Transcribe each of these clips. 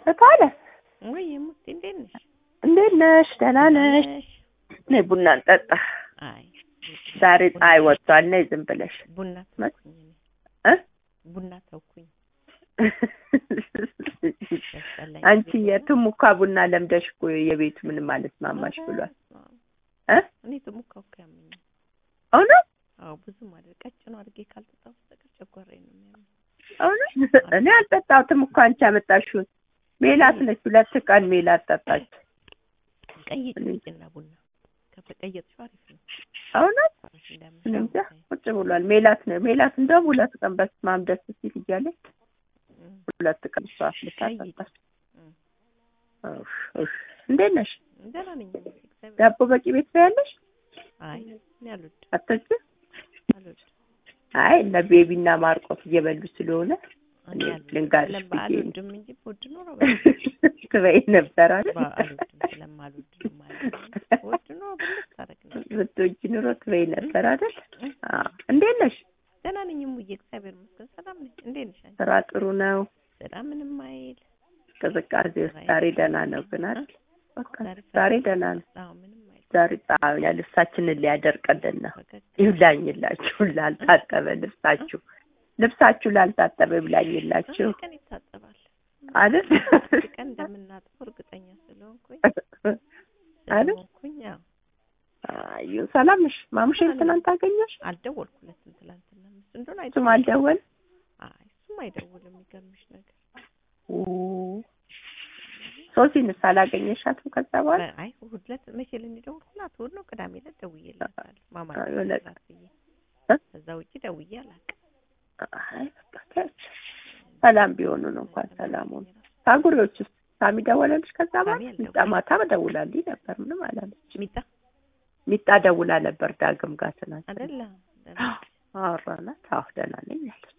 እታለ ወይ ሙት እንዴት ነሽ? እንዴት ነሽ? ደህና ነሽ? ነይ ቡና እንጠጣ። አይ ዛሬ ፀሐይ ወጥቷል። ነይ ዝም ብለሽ ቡና መ- ተውኩኝ እኔ እ ቡና ተውኩኝ። ያስጠላኝ አንቺ ጊዜ ነው። የትም እኮ ቡና ለምደሽ እኮ የቤቱ ምንም አልስማማሽ ብሏል እ እኔ ትሙካው እኮ ያመኛል። እውነት አዎ ብዙ ማለት ቀጭኑ አድርጌ ካልጠጣሁ በስተቀር ጨጓራዬን ነው የሚያመኝ። እውነት እኔ አልጠጣሁትም እኮ አንቺ ያመጣሽውን ሜላት ነች። ሁለት ቀን ሜላት ጠጣች። ቀይጭ እኔ- እና ቡና ከተቀየጥሽው አሪፍ ነው። እውነት ጨጓራሽ እኔ እንዳያምሽ እንጃ ቁጭ ብሏል። ሜላት ነው ሜላት እንደውም ሁለት ቀን በስመ አብ ደስ ሲል እያለች እም፣ ሁለት ቀን እሷ አፍልታ ቀይጭ። ጠጣች። እም። ኡፍ ኡፍ። እንዴት ነሽ? ደህና ነኝ እኔ እግዚአብሔር ዳቦ በቂ ቤት ነው ያለሽ? አይ እኔ አልወድም አትወጪም? አልወድም አይ እነ ቤቢና ማርቆስ እየበሉ ስለሆነ እኔ እኔ አልወድም ልንጋርሽ ስለም- ብዬ ነው። አልወድም እንጂ ብወድ ኖሮ ትበይ ነበር አይደል? በ- አልወድም ስለማልወድ ነው ማለት ነው። ብወድ ኖሮ ብልት ታደርግ ነው። ብትወጂ ኑሮ ትበይ ነበር አይደል? አዎ። እንዴት ነሽ? ደህና ነኝ እሙዬ እግዚአብሔር ይመስገን ሰላም ነኝ። እንዴት ነሽ አንቺ? ስራ ጥሩ ነው። ስራ ምንም አይል ቅዝቃዜ ውስጥ ዛሬ ደህና ነው ግን አይደል? በቃ ዛሬ ዛሬ ደህና ነው። አዎ ምንም አይል ዛሬ ጣ- ያ ልብሳችንን ሊያደርቅልን ነው። ፈገግ ይብላኝላችሁ ላልታጠበ ልብሳችሁ ልብሳችሁ ላልታጠበ ይብላኝላችሁ አንድ ቀን ይታጠባል። አይደል? አንድ ቀን እንደምናጥበው እርግጠኛ ስለሆንኩኝ አይደል? ስለሆንኩኝ ያው አዩ ሰላም ነሽ? ማሙሼን ትናንት አገኘሽ? አልደወልኩለትም ትላንትና እሱ እንደሆነ እሱም አይደውልም። አልደወል አይ እሱም አይደውልም። የሚገርምሽ ነገር ሶሲንስ አላገኘሻትም ከዛ በኋላ? አይ እሑድ ዕለት መቼ ልንደውልኩላት እሑድ ነው ቅዳሜ ዕለት ደውዬላታለሁ። ማማ አዎ፣ የሆነ ላት ብዬ እ? ከዛ ውጪ ደውዬ አላውቅም። አይ በቃ ተያቸው። ሰላም ቢሆኑ ነው እንኳን ሰላም ሆኑ። ታጉሪዎች ውስጥ ሳሚ ደወለልሽ? ከዛ በኋላ ሳሚ አልደወለም። ሚጣ ማታ ደውላልኝ ነበር። ምንም አላለች። ሚጣ ሚጣ ደውላ ነበር ዳግም ጋር ትናንት አይደለ አወራናት። አዎ ደህና ነኝ አለች።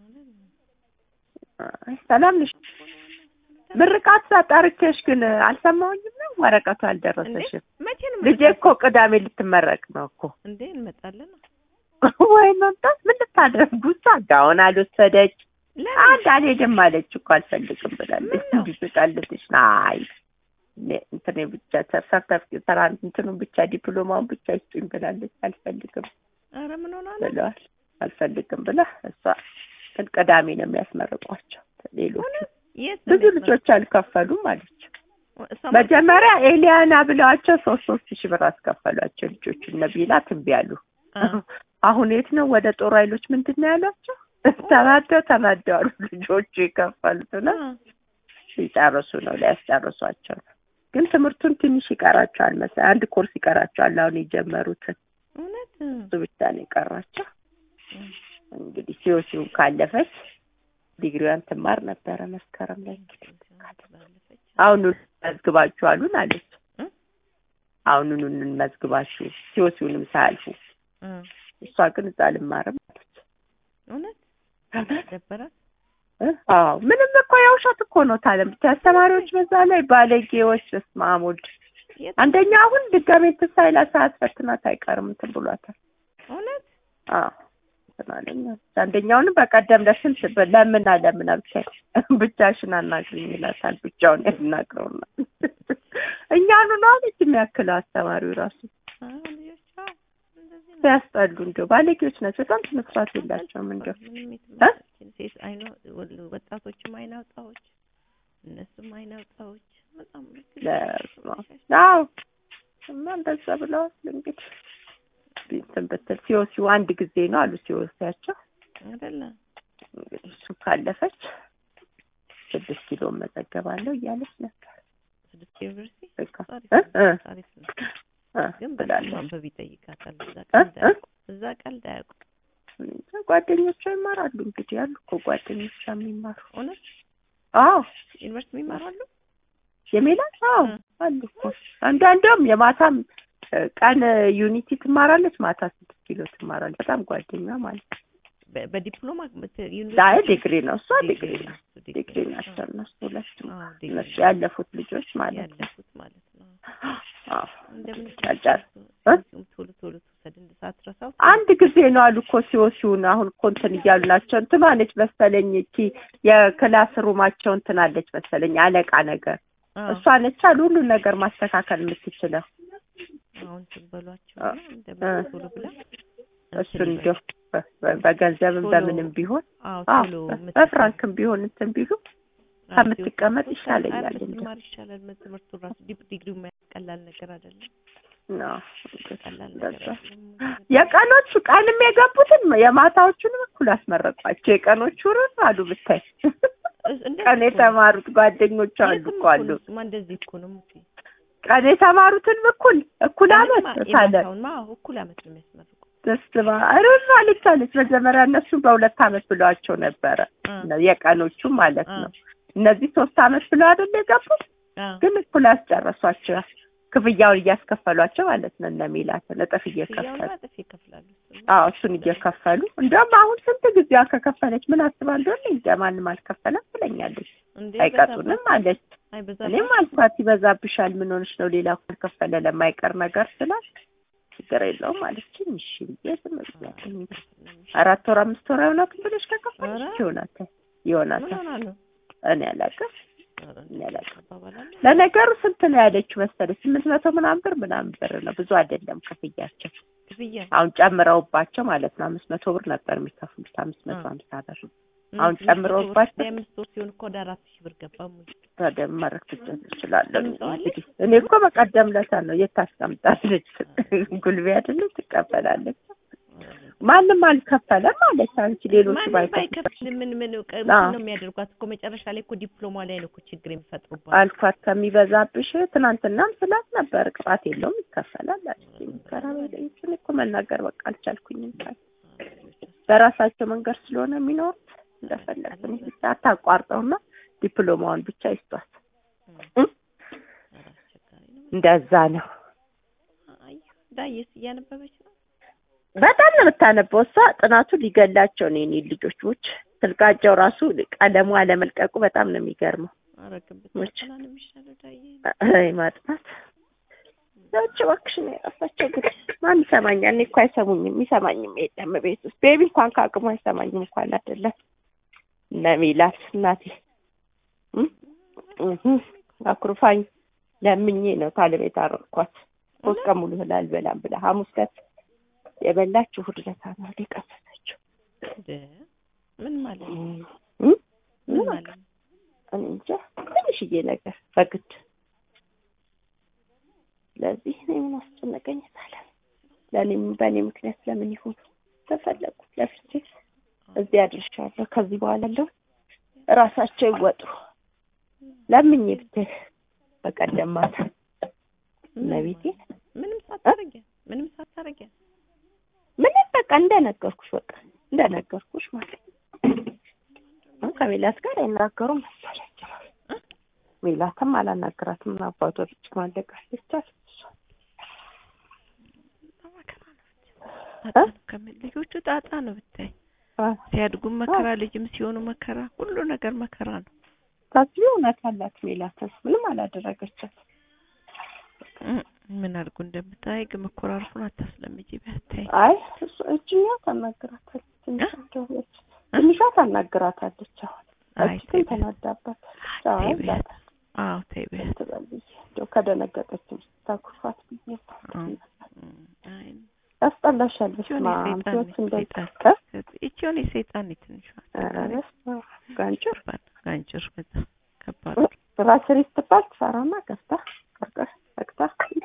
አይ ሰላም ነሽ? ምርቃት ሳጣርኬሽ ግን አልሰማሁኝም ነው ወረቀቱ አልደረሰሽም። መቼ ነው ልጄ እኮ ቅዳሜ ልትመረቅ ነው እኮ እንዴ እንመጣለን። ወይ መምጣት ምን ልታደርጉ? እሷ ጋውን አልወሰደች ለምን አንድ አልሄድም አለች እኮ አልፈልግም ብላለች። ምነው? ቢስቃልትሽ አይ እኔ- እንትን ብቻ ሰርተፍኬት ተራ እንትኑን ብቻ ዲፕሎማውን ብቻ ይስጡኝ ብላለች። አልፈልግም ኧረ ምን ሆና ነው? ብለዋል። አልፈልግም ብላ እሷ ግን ቅዳሜ ነው የሚያስመርቋቸው ሌሎቹ እውነት? የት ነው ብዙ የሚያስመርቁት? ልጆች አልከፈሉም አለች። እሷ መጀመሪያ ኤሊያና ብለዋቸው ሶስት ሶስት ሺህ ብር አስከፈሏቸው ልጆቹ እነ ቢላ ትንቢ ያሉ አ- አሁን የት ነው ወደ ጦር ኃይሎች ምንድን ነው ያሏቸው? ተናደው ተናደው አሉ ልጆቹ የከፈሉት ነው አ- ሲጨርሱ ነው ሊያስጨርሷቸው ነው። ግን ትምህርቱን ትንሽ ይቀራቸዋል መሰለኝ አንድ ኮርስ ይቀራቸዋል አሁን የጀመሩትን እውነት እሱ ብቻ ነው የቀራቸው። እም። እንግዲህ ሲወሲውን ካለፈች ዲግሪዋን ትማር ነበረ መስከረም ላይ እንግዲህ ባለፈች አሁኑኑ መዝግባችሁ አሉን አለች። እ? አሁኑኑ እንመዝግባችሁ ሲወሲውንም ሳያልፉ እ። እሷ ግን እዛ አልማርም አለች። እውነት ደበራት። እ? አዎ ምንም እኮ የውሸት እኮ ነው ታለም ብቻ አስተማሪዎች በዛ ላይ ባለጌዎች። በስመ አብ ወልድ የት አንደኛ አሁን ድጋሜ ትሳይላ ሰዓት ፈትናት አይቀርም እንትን ብሏታል። እውነት አዎ እንትን አለኝ አለች። አንደኛውንም በቀደም ለስንት በ- ለምና ለምና ብቻ ብቻሽን አናግሪኝ ይላታል። ብቻውን ያናግረውና እኛኑ ነው አለች የሚያክለው አስተማሪው ራሱ አ ልጆች አዎ፣ እንደዚህ ነው። ሲያስጠሉ እንደው ባለጌዎች ናቸው። በጣም ስነ ስርዓት የላቸውም እንደው ምንም እ? የትምህርታችን ሴት አይነ ወጣቶችም አይን አውጣዎች እነሱም አይን አውጣዎች በጣም ለስማ አዎ እና እንደዛ ብለዋል እንግዲህ እንትን ብትል ሲወሲው አንድ ጊዜ ነው አሉ ሲወሲያቸው አይደለ እንግዲህ እሱ ካለፈች ስድስት ኪሎ መዘገባለሁ እያለች ነበር። ስድስት ዩኒቨርሲቲ በቃ አሪፍ እ? እ? ነው አሪፍ ነው እ? ግን በጣም ብላለች። ማንበብ ይጠይቃታል እዛ እ? ቀልድ እ? አያውቁም እዛ ቀልድ አያውቁም እንጃ ጓደኞቿ ይማራሉ እንግዲህ ያሉ እኮ ጓደኞቿ የሚማሩ እውነት አዎ ዩኒቨርሲቲ የሚማራሉ የሜላት አዎ እ። አሉ እኮ አንዳንዷም የማታም እ፣ ቀን ዩኒቲ ትማራለች፣ ማታ ስድስት ኪሎ ትማራለች። በጣም ጓደኛ ማለት ነው። በ- በዲፕሎማ ምት- አይ ዩኒቨርሲቲ ዲግሪ ነው እሷ ዲግሪ ነው እሱ ዲግሪ ናቸው እነሱ ሁለቱም አዎ ዲግሪ እነሱ ያለፉት ልጆች ማለት ነው። ያለፉት ማለት ነው አዎ እንደምን ጫጫር እ? ቶሎ ቶሎ መውሰድ ሳትረሳው አንድ ጊዜ ነው አሉ እኮ ሲወሲውን አሁን እኮ እንትን እያሉ ናቸው። እንትኗ ነች መሰለኝ እቺ የክላስ ሩማቸው እንትን አለች መሰለኝ አለቃ ነገር አዎ፣ እሷ ነች አሉ ሁሉን ነገር ማስተካከል የምትችለው አሁን ትበሏቸው አ- እንደምን ቶሎ ብላ እሱን እንዲያው በ- በ- በገንዘብም ቶሎ- በምንም ቢሆን አዎ አዎ ቶሎ በ- በፍራንክም ቢሆን እንትን ቢሉ አዎ፣ ከምትቀመጥ ሲወስድ ይሻለኛል አረ እንጂ። ብትማር ይሻላል። ትምህርቱ ራሱ ዲፕ ዲግሪው ቀላል ነገር አይደለም። አዎ፣ ቀላል ነገር እንደዛ። አይደለም። የቀኖቹ ቀንም የገቡትን የማታዎቹንም እኩል አስመረቋቸው። የቀኖቹ ርን አሉ ብታይ እስ- እንደዚህ ቀን እኮ ነው። የተማሩት ጓደኞቹ አሉ የትም እኮ እኮ አሉ። ነው። እሱማ እንደዚህ እኮ ነው ሙቲ። ቀን የተማሩትን እኩል እኩል አመት ቀንማ ሳለ የማታውንማ አዎ፣ እኩል አመት ነው የሚያስመርቁ። ደስባ ርን አለች አለች። መጀመሪያ እነሱ በሁለት አመት ብለዋቸው ነበረ አ የቀኖቹ ማለት አ ነው። እነዚህ ሶስት አመት ብለው አይደል የገቡት አ ግን እኩል አስጨረሷቸው። ክፍያውን እያስከፈሏቸው ማለት ነው። እነ ሚላትን እጥፍ እየከፈሉ ክፍያውን እጥፍ ይከፍላሉ። እሱማ አዎ እሱን እየከፈሉ እንደውም አሁን ስንት ጊዜዋ ከከፈለች ምን አስባ እንደሆነ እንጃ ማንም አልከፈለም ትለኛለች። እንዴ አይቀጡንም አለች። አይበዛም። እኔም አልኳት ይበዛብሻል፣ ምን ሆነሽ ነው ሌላ ካልከፈለ ለማይቀር ነገር ስላት ችግር የለውም አለችኝ። እሺ ብዬ ዝም ብያለሁ እንጂ አራት ወር አምስት ወር አይሆናትም ብለሽ ከከፈለች ኧረ። ይሆናታል ምን ይሆናታል። ሆና ነው? እኔ አላውቅም ኧረ እኔ አላውቅም። አባባላለ ለነገሩ ስንት ነው ያለችው መሰለሽ? ስምንት መቶ ምናምን ብር ምናምን ብር ነው ብዙ አይደለም ክፍያቸው። ክፍያ አሁን ጨምረውባቸው ማለት ነው አምስት መቶ ብር ነበር የሚከፍሉት አምስት መቶ አ። ሀምሳ ብር አሁን ጨምረውባቸው የአምስት ወር ሲሆን እኮ ወደ አራት ሺህ ብር ገባ ሙሉ ታዲያ ማድረግ ትችላለህ ምንም ሰው አለ? እንግዲህ እኔ እኮ በቀደም ለታ ነው የት ታስቀምጣለች ጉልቤ አይደለች ትቀበላለች ማንም አልከፈለም ማለት አንቺ ሌሎቹ ማንም ባይከፍሉ ባይከፍል ምን ምን አዎ። ምንድን ነው የሚያደርጓት እኮ መጨረሻ ላይ እኮ ዲፕሎማ ላይ ነው እኮ ችግር የሚፈጥሩባት። አልኳት ከሚበዛብሽ ትናንትናም ስላት ነበር ቅጣት የለውም ይከፈላል አለችኝ ከራበለችን እኮ መናገር በቃ አልቻልኩኝም በራሳቸው መንገድ ስለሆነ የሚኖሩት እንደፈለግን ብቻ አታቋርጠውና ዲፕሎማውን ብቻ ይስጧት እ? ኧረ አስቸጋሪ ነው። እንደዛ ነው አይ ዳየስ እያነበበች ነው። በጣም ነው የምታነበው እሷ ጥናቱ ሊገላቸው ነው የኔ ልጆች ውጭ ስልካቸው ራሱ ቀለሙ አለመልቀቁ በጣም ነው የሚገርመው ኧረ ግን ውጭ ብታጠና ነው የሚሻለው ዳዬ። አይ ማጥናት ሰዎች እባክሽ ነው የጠፋቸው ግን ማን ይሰማኛል እኔ እኮ አይሰሙኝም የሚሰማኝም የለም ቤት ውስጥ ቤቢ እንኳን ከአቅሙ አይሰማኝም እንኳን አይደለም እነ ሚላት እናቴ እ? እህ አኩርፋኝ ለምኜ ነው ካለቤት የታረቅኳት ሶስት ቀን ሙሉ እህል አልበላም ብላ ሐሙስ ዕለት የበላችሁ እሑድ ዕለት ነው የቀመሰችው እንደ ምን ማለት ነው? እ? ምን ምን ማለት ነው? እኔ እንጃ ትንሽዬ ነገር በግድ ስለዚህ እኔ ምን አስጨነቀኝ ታለ ለእኔም በእኔ ምክንያት ለምን ይሁን ተፈለጉ ለፍቼ እዚህ አድርሻለሁ ከዚህ በኋላ ያለው እራሳቸው ይወጡ ለምኜ ብትል በቀደም ማታ እመቤቴ ምንም ሳታረጊያ ምንም ሳታረጊያ ምንም በቃ እንደነገርኩሽ በቃ እንደነገርኩሽ ማለት ነው። አሁን ከሜላት ጋር አይናገሩም መሰለኝ ሜላትም አላናገራትም አባቷ ብቻ ማለቃለች አለች ጣጣ ነው ከምን ልጆቹ ጣጣ ነው ብታይ ሲያድጉም መከራ ልጅም ሲሆኑ መከራ ሁሉ ነገር መከራ ነው። ታስቢ እውነት አላት ሜላትን ምንም አላደረገቻት እ- ምን አድርጉ እንደምታይ ግን መኮራረፉን አታስለምጂ ብታይ አይ እሱ እችኛ ታናግራታለች ትንሿ እንደሆነች ትንሿ ታናግራታለች አሁን አይ እች ተይ ግን ተናዳባታለች ተይ አይ በያት። ዛታ አዎ ተይ በያት። ትበል ብዬ እንደው ከደነገጠችም ስታኩርፋት ብዬ ነው። እም፣ አይ ያስጠላሻል ይቺ የሆነ በስመ አብ የሰይጣን ህይወት ነች፣ እንደዚህ ሰይጣን። እ? ይቺ የሆነ የሰይጣን ነች ትንሿ ኧረ በስመ አብ ጋንጭር ከባድ ጋንጭር በጣም ከባድ ራስሪ ስትባል ትሰራና ከፍታ ቀርቀር ዘግታ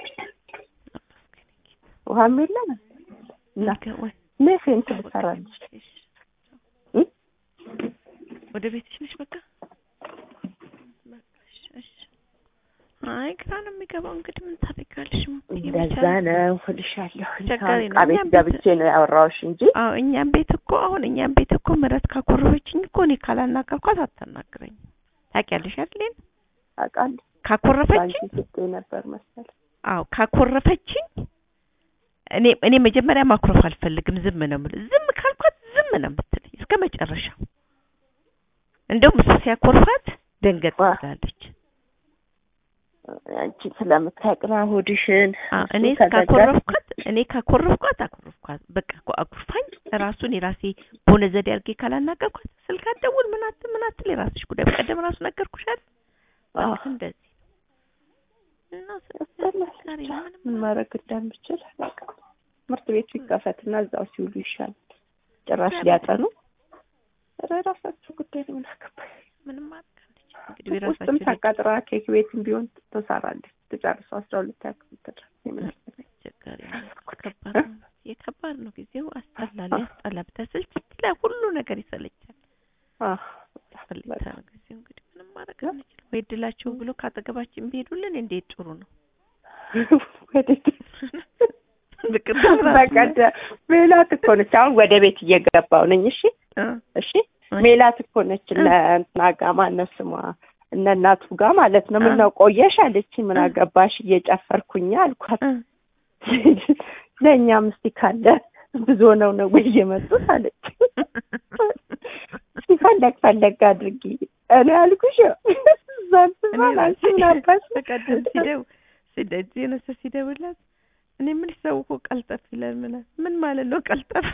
ውሃም የለም እና ነገ ወይ እኔ ፌንት ልሰራልሽ እሺ። እ? ወደ ቤትሽ ነሽ በቃ በቃ እሺ፣ እሺ። አይ ግራ ነው የሚገባው እንግዲህ ምን ታደርጊያለሽ እንደዛ ነው እልሻለሁ አስቸጋሪ ነው። ዕቃ ቤት እኛም ቤት- ገብቼ ነው ያወራሁሽ እንጂ አዎ እኛም ቤት እኮ አሁን እኛም ቤት እኮ ምረት ካኮረፈችኝ እኮ እኔ ካላናገርኳት አታናግረኝ ታውቂያለሽ አይደል አውቃለሁ ካኮረፈችኝ ባንቺ ስጤ ነበር መሰል አዎ ካኮረፈችኝ እኔ እኔ መጀመሪያ ማኩረፍ አልፈልግም ዝም ነው የምልህ ዝም ካልኳት ዝም ነው የምትለኝ እስከ መጨረሻው እንደውም እሱ ሲያኮርፋት ደንገጥ ዋ። ትላለች አንቺ ስለምታውቅ ነው ሆድሽን አዎ እሱ እኔ ከዘጋ- ካኮረፍኳት እኔ ካኮረፍኳት አኮረፍኳት በቃ እኮ አኩርፋኝ ራሱን የራሴ በሆነ ዘዴ አድርጌ ካላናገርኳት ስልክ አትደውል ምን አትል ምን አትል የራስሽ ጉዳይ በቀደም ራሱ ነገርኩሽ አይደል አዎ በቃ እንደዚህ እና ያስጠላል። ዛሬ ምንም ምን ማድረግ እንደምችል አላውቅም። ትምህርት ቤቱ ይከፈትና እዛው ሲውሉ ይሻላል። ጭራሽ ሊያጠኑ ኧረ ራሳቸው ጉዳይ ነው። ምን አገባኝ። ምንም ማድረግ አንችልም እንግዲህ ውስጥም የራሳችን ታቃጥራ ኬክ ቤትም ቢሆን ትሰራለች። ትጨርሰው አስራ ሁለት ያክል ትድረስ የምን አስጠላኝ። አስቸጋሪ ነው ከባድ ነው የከባድ ነው ጊዜው አስጠላል ያስጠላ ብታሰልች ላይ ሁሉ ነገር ይሰለቻል አህ ያስፈልጋል ጊዜው እንግዲህ ምንም ማድረግ አንችልም ወይ እድላቸው ብሎ ካጠገባችን ቢሄዱልን እንዴት ጥሩ ነው ወዴት በቅድም ራሱ በቀደም ሜላት እኮ ነች። አሁን ወደ ቤት እየገባው ነኝ። እሺ እ እሺ ሜላት እኮ ነች። እነ እንትና ጋ ማነው ስሟ እነ እናቱ ጋር ማለት ነው። ምን ነው ቆየሽ አለች። ምን አገባሽ እየጨፈርኩኝ አልኳት። እ ለእኛም እስቲ ካለ ብዙ ሆነው ነው ወይ የመጡት አለች። እስቲ ፈለግ ፈለግ አድርጊ እኔ አልኩሽ እዛን እኔ ስባል አንቺ ራሴ ምን አባሽ በቀደም ሲደው ሲደ- ጄነስ ሲደውላት እኔ ምን ሰው እኮ ቀልጠፍ ይላል ምን ምን ማለት ነው ቀልጠፍ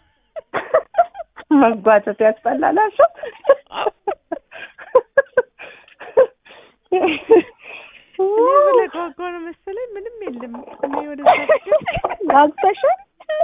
መጓተት ያስጠላላቸው እኔ ስለጓጓ ነው መሰለኝ ምንም የለም እኔ ወደዛ ጋብተሻል?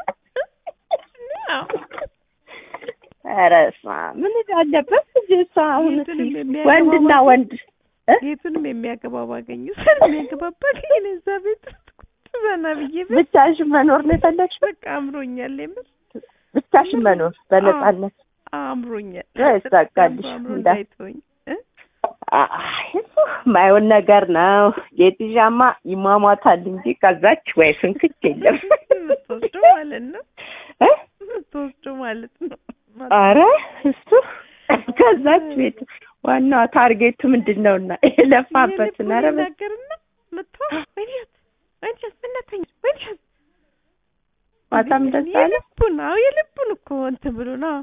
አዎ። ኧረ በስመ አብ ምን አለበት ልጅ እሷ አሁን እስኪ የቱንም የሚያገባው ወንድና ባገኝ- ወንድ እ? የቱንም የሚያገባ ባገኙ ስል የሚያገባ ባገኝ እዛ ቤት ውስጥ ቁጭ ዘና ብዬ ብል ብቻሽን መኖር ነው የፈለግሽው? በቃ አምሮኛል የምር ብቻሽን መኖር በነፃነት አምሮኛል ይሳካልሽ አምሮ እንዳ እንዳይተወኝ እ? አይ እሱ የማይሆን ነገር ነው። ጌጥዣማ ይሟሟታል እንጂ ከዛች ወይ ፍንክች የለም የምትወስደው ማለት ነው እ? የምትወስደው ማለት ነው አረ እሱ ከዛች ቤት ዋናው ታርጌቱ ምንድን ነውና የለፋበትን ኧረ በ- ነገርና መጥቶ ወይኔት ወይኔት ምነተኝ ወይኔት ማታም ደስ አለ የልቡን አዎ የልቡን እኮ እንትን ብሎ ነው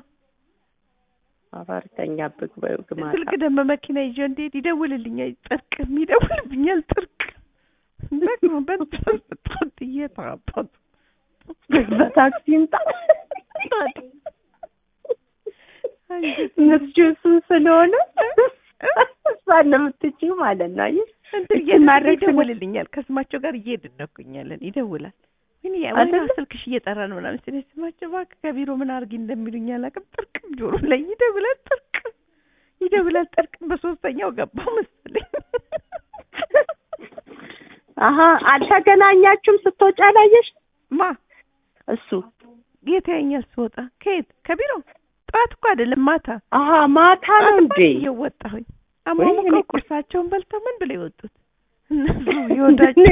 አባርተኛብህ በይው ግማታ ስልክ ደግሞ መኪና ይዤ እንዴት ይደውልልኛል ጥርቅም ይደውልብኛል ጥርቅም ደግሞ በጣም እየተራባት በታክሲ ይምጣ የምትችይው እሱን ስለሆነ እሷን ነው የምትችይው ማለት ነው አየሽ እንትን እችን ማድረግ ስለ- ይደውልልኛል ከስማቸው ጋር እየሄድን ነው እኮ እኛ ያለን ይደውላል ወይኔ ያ- ወይኔ አይደለ? ስልክሽ እየጠራ ነው ምናምን ስለ ስማቸው እባክህ ከቢሮ ምን አድርጊ እንደሚሉኝ አላውቅም ጥርቅም ጆሮ ላይ ይደውላል ጥርቅም ይደውላል ጥርቅም በሶስተኛው ገባው መሰለኝ አሀ አልተገናኛችሁም ስትወጪ አላየሽ ማ እሱ የት ያኛል ስወጣ ከየት ከቢሮ ጠዋት እኮ አይደለም ማታ አሀ ማታ ነው እንዴ እየወጣሁኝ ወይኔ አሟሙቀው እኔ- ቁርሳቸውን በልተው ምን ብለው የወጡት እነሱ የወዳቸው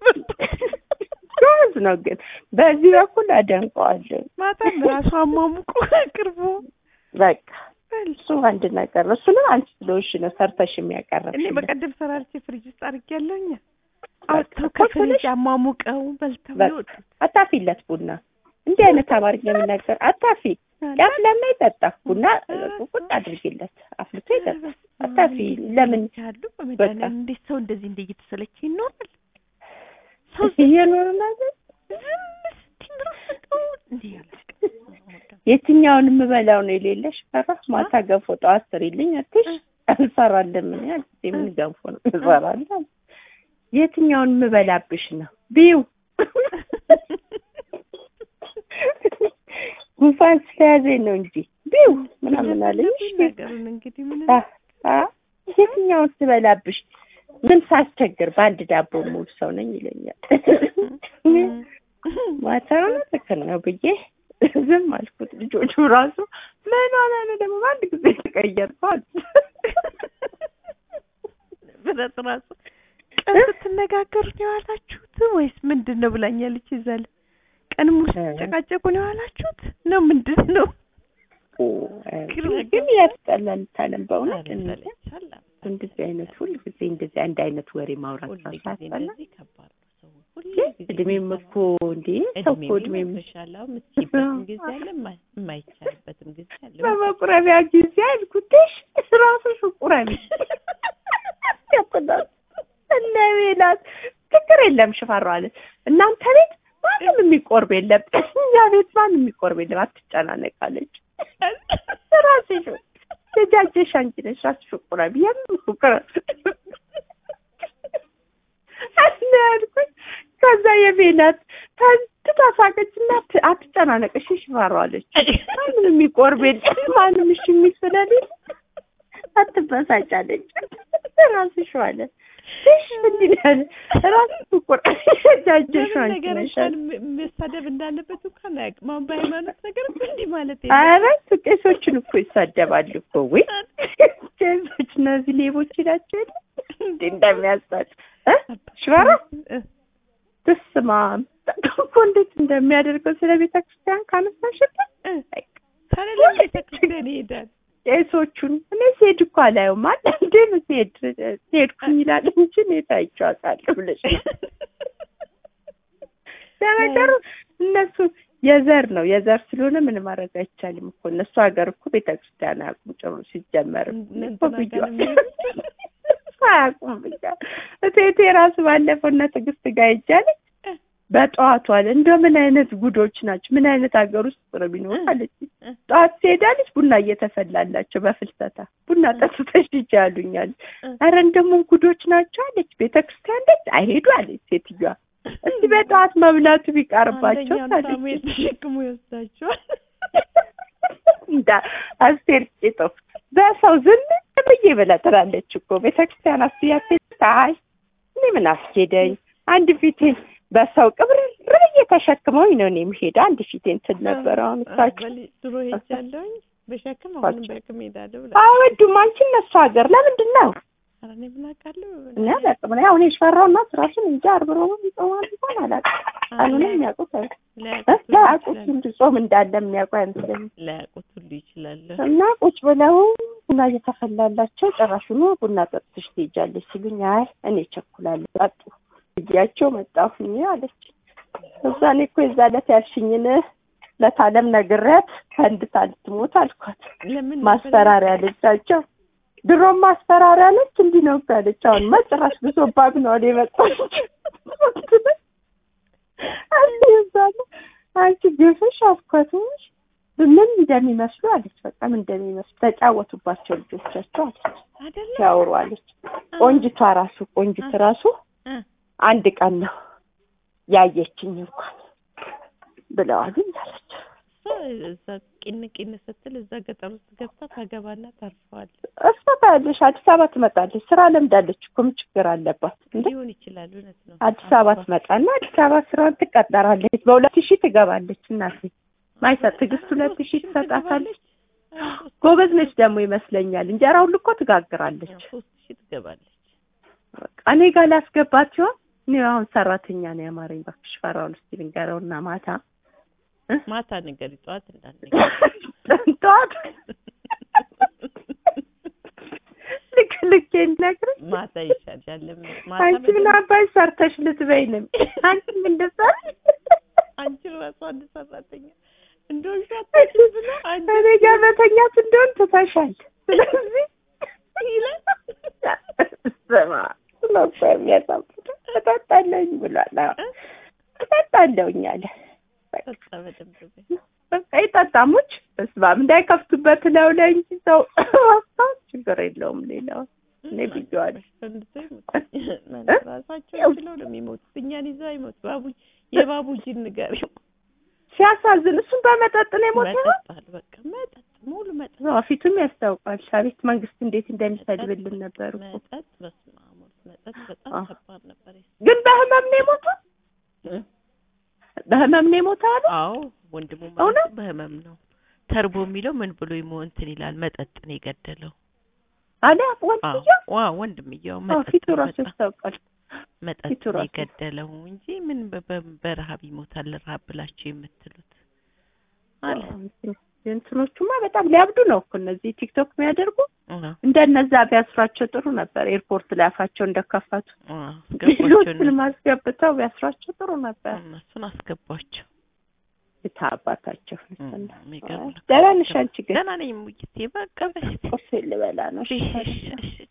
ጎበዝ ነው ግን በዚህ በኩል አደንቀዋለሁ ማታም ራሱ አሟሙቆ አቅርቦ በቃ እሱ አንድ ነገር ነው እሱንም አንቺ ስለሆንሽ ነው ሰርተሽ እኔ የሚያቀርብሽ በቀደም ሰራርቼ ፍሪጅ ውስጥ አድርጌያለሁኝ በቃ አውጥተው ቁጭ ከፍሪጅ ብለሽ አሟሙቀው በልተው በቃ የወጡት አታፊለት ቡና እንዲህ አይነት አማርኛ የምናገር አታፊ ያፍ ለምን አይጠጣ ቡና ቁጭ አድርጊለት አፍልቶ ይጠጣ አታፊ ለምን ያሉ በመድኃኒዓለም እንዴት ሰው እንደዚህ እንደ እየተሰለቸ ይኖራል ሰው እየኖር ነገር ዝም ስትይ ራሱ እንዲህ ያላቅም የትኛውን የምበላው ነው የሌለሽ ፈራ ማታ ገንፎ ጠዋት ስሪልኝ አትሽ እንሰራለን ምን ያህል ጊዜ ምን ገንፎ ነው እንሰራለን የትኛውን የምበላብሽ ነው ቢው ጉንፋን ስለያዘኝ ነው እንጂ ቢው ምናምን አለኝ እሺ ነገሩን እንግዲህ ምን አ- አ- የትኛውን ስበላብሽ ምን ሳስቸግር በአንድ ዳቦ ሙሉ ሰው ነኝ ይለኛል ማታውን ትክክል ነው ብዬ ዝም አልኩት ልጆቹ ራሱ ምን ሆነ ነው ደግሞ በአንድ ጊዜ ተቀየርኳል ብረት ራሱ ቀን ስትነጋገሩ ነው የዋላችሁት ወይስ ምንድን ነው ብላኛለች ይዛል ቀን ሙሉ ስትጨቃጨቁ ነው የዋላችሁት ነው ምንድን ነው ግን ያስጠላል ታለም በእውነት እንደዚህ አይነት ሁል ጊዜ እንደዚህ አንድ አይነት ወሬ ማውራት ራሱ ያስጠላል እድሜም እኮ እንዴ ሰው እኮ እድሜም የምትችይበትም ጊዜ አለ የማ- የማይቻልበትም ጊዜ አለ በመቁረቢያ ጊዜ አልኩትሽ ራስሽ ቁረቢ እነ ሜላት ችግር የለም ሽፈራው አለ እናንተ ቤት ማንም የሚቆርብ የለም እኛ ቤት ማንም የሚቆርብ የለም አትጨናነቅ አለች ራስሽ ተጃጀሽ አንቺ ነሽ ራስሽ ቁራቢ የምን ቁራ አለ ያልኩኝ ከዛ የቤናት ተንትታ ሳቀችና አት- አትጨናነቅ እሺ ሽፈሩ አለች ማንም የሚቆርብ የለም ማንም እሺ የሚል ስለሌለ አትበሳጫለች ራስሽ አለ እሺ እንዲህ ነው ያለ ራስሽ ቁራ ተጃጀሽ ለምን አንቺ ነገር ነሽ እንኳን ም- መሳደብ እንዳለበት እንኳን አያውቅም። አሁን በሃይማኖት ነገር እኮ እንዲህ ማለት ኧረ ቄሶችን እኮ ይሳደባሉ እኮ ወይ ቄሶች እነዚህ ሌቦች ናቸው የለ እንዴ እንደሚያሳጭ እ ሽፈራ ትስማ እኮ እንዴት እንደሚያደርገው ስለ ቤተ ክርስቲያን ካነሳሽበት ታዲያ ለምን ቤተክርስቲያን ይሄዳል? ቄሶቹን እኔ ሲሄድ እኮ አላየውም አለ እንዴ ሲሄድ ሲሄድኩኝ ይላል እንጂ እኔ ታይቼው አውቃለሁ ብለሽ ነው። ለነገሩ እነሱ የዘር ነው የዘር ስለሆነ ምን ማድረግ አይቻልም እኮ እነሱ ሀገር እኮ ቤተ ክርስቲያን አያውቁም ጭሩ ሲጀመርም እነ እኮ እንትና ጋር ነው ብዬዋለሁ። አያውቁም ብቻ እቴቴ ራሱ ባለፈው እነ ትዕግስት ጋር ሄጃለች በጠዋቱ አለ እንደው ምን አይነት ጉዶች ናቸው ምን አይነት ሀገር ውስጥ ነው የሚኖሩ አለች ጠዋት ትሄዳለች ቡና እየተፈላላቸው በፍልሰታ ቡና ጠጥተሽ ሂጂ ያሉኛል ኧረ እንደሞ ጉዶች ናቸው አለች ቤተ ክርስቲያን ደጅ አይሄዱ አለች ሴትዮዋ እስቲ በጠዋት መብላቱ ቢቀርባቸው አንደኛውን አለች ሳሙኤል ተሸክሞ ይወስዳቸዋል። እንዳ አስቴር ቂጦ በሰው ዝም ብዬ ብላ ትላለች እኮ ቤተክርስቲያን አስያሴ አይ እኔ ምን አስኬደኝ አንድ ፊቴን በሰው ቅብር ብዬ ተሸክመውኝ ነው እኔ የምሄደው አንድ ፊቴን ትል ነበር አሁን እሳቸው በሊ- ድሮ ሄጃለሁኝ በሸክም አሁንም በሸክም ሄዳለሁ ብላ አይወዱም አንቺ እነሱ ሀገር ለምንድን ነው ኧረ እኔ ምን አውቃለሁ እኔ አላውቅም እኔ አሁን የሽፈራው እናት ራሱን እንጂ አርብሮ ይጾማል እንኳን አላውቅም ቀኑንም የሚያውቁት አይ- እ? ላያውቁት ሁሉ ላያውቁት ይችላሉ። እንጂ ጾም እንዳለ የሚያውቁ አይመስለኝም ላያውቁት ሁሉ ይችላሉ። እና ቁጭ ብለው ቡና እየተፈላላቸው ጨራሹኑ ቡና ጠጥተሽ ትሄጃለሽ ሲሉኝ አይ እኔ እቸኩላለሁ ጠጡ ብያቸው መጣሁኝ አለች። እዛ እኔ እኮ የዛ ዕለት ያልሽኝን ለታለም ነግሬያት ፈንድታ ልትሞት አልኳት። ለምን ማስፈራሪያ አለቻቸው። ድሮም ማስፈራሪያ ነች እንዲህ ነው እኮ ያለች። አሁን መጨረሽ ብሶባት ነው እኔ መጣች አስይዛለ አንቺ ግፍሽ አስኳትሽ ምን እንደሚመስሉ አለች። በቃ ምን እንደሚመስሉ ተጫወቱባቸው ልጆቻቸው አለች። አይደለም ሲያወሩ አለች። ቆንጅቷ ራሱ ቆንጅት ራሱ እ አንድ ቀን ነው ያየችኝ እንኳን ብለዋልኝ አለች። እሷ እዛ ቂን ቂን ስትል እዛ ገጠር ውስጥ ገብታ ታገባና ታርፈዋል። እሷ ታያለሽ አዲስ አበባ ትመጣለች። ስራ ለምዳለች እኮ ምን ችግር አለባት እንዴ? ሊሆን ይችላል። እውነት ነው። አዲስ አበባ ትመጣና አዲስ አበባ ስራውን ትቀጠራለች። በሁለት ሺህ ትገባለች። እናቴ ማይሰጥ ትዕግስት ሁለት ሺህ ትሰጣታለች። ጎበዝ ነች ደግሞ ይመስለኛል። እንጀራ ሁሉ እኮ ትጋግራለች። ሶስት ሺህ ትገባለች። በቃ እኔ ጋር ላስገባት ሲሆን እኔ አሁን ሰራተኛ ነው ያማረኝ። እባክሽ ፈራውን እስኪ ልንገረውና ማታ ማታ ነገር ጠዋት እንዳንገ ጠዋት ልክ ልክ ነግረኝ ማታ ይሻላል። ለምን ማታ አንቺ ምን በደንብ- አባይ ሰርተሽ ልትበይንም አንቺ ምን ልትሰሪ አንቺ ራሱ አንድ ሰራተኛ እንደው ሻታሽ ብሎ አንቺ እኔ ጋር መተኛት እንደሆን ትተሻል። ስለዚህ ይላል ስማ ስለኮ የሚያሳፍር እጠጣለሁኝ ብሏል። አዎ እጠጣለሁኝ አለ። ጠጣ በደንብ በይ። በቃ ይጠጣሙች በስማም እንዳይከፍቱበት ነው ላይ እንጂ ሰው ማስታወስ ችግር የለውም። ሌላው እኔ ብዬዋለሁ። ፈንድቶ ይሞት ራሳቸው ችለው ነው የሚሞቱት። እኛን ይዘው አይሞት ባቡ የባቡጂን ንገሪው። ሲያሳዝን እሱም በመጠጥ ነው የሞተው። መጠጣል በቃ መጠጥ ሙሉ መጠጥ አዎ፣ ፊቱም ያስታውቃል። አቤት መንግስት እንዴት እንደሚሰድብልን ነበር እኮ። መጠጥ በስመ አብ ወልድ መጠጥ በጣም አዎ። ከባድ ነበር። ግን በህመም ነው የሞተው። እ? በህመም ነው የሞተው አሉ። አዎ ወንድሙ እውነት? ማለት በህመም ነው ተርቦ የሚለው ምን ብሎ ይሞ እንትን ይላል። መጠጥ ነው የገደለው። አለ አዎ ወንድየው። ዋ ወንድምየው አዎ፣ መጠጥ ፊቱ ነው ራሱ በጣም ያስታውቃል። መጠጥ ፊቱ ነው ራሱ የገደለው እንጂ ምን በ- በ- በረሀብ ይሞታል ረሀብ ብላችሁ የምትሉት አለ። እንትኖቹማ በጣም ሊያብዱ ነው እኮ እነዚህ ቲክቶክ የሚያደርጉ አዎ እንደነዛ ቢያስሯቸው ጥሩ ነበር። ኤርፖርት ላይ አፋቸው እንደከፈቱ አዎ አስገቧቸው ሌሎችን ማስገብተው ቢያስሯቸው ጥሩ ነበር። እነሱን አስገቧቸው። የታ አባታቸው እም፣ የሚገርም ነው። ደህና ነሽ አንቺ ግን? ደህና ነኝ ሙይቴ በቃ በስቲ ቁርስ ልበላ ነው። እሺ እሺ እሺ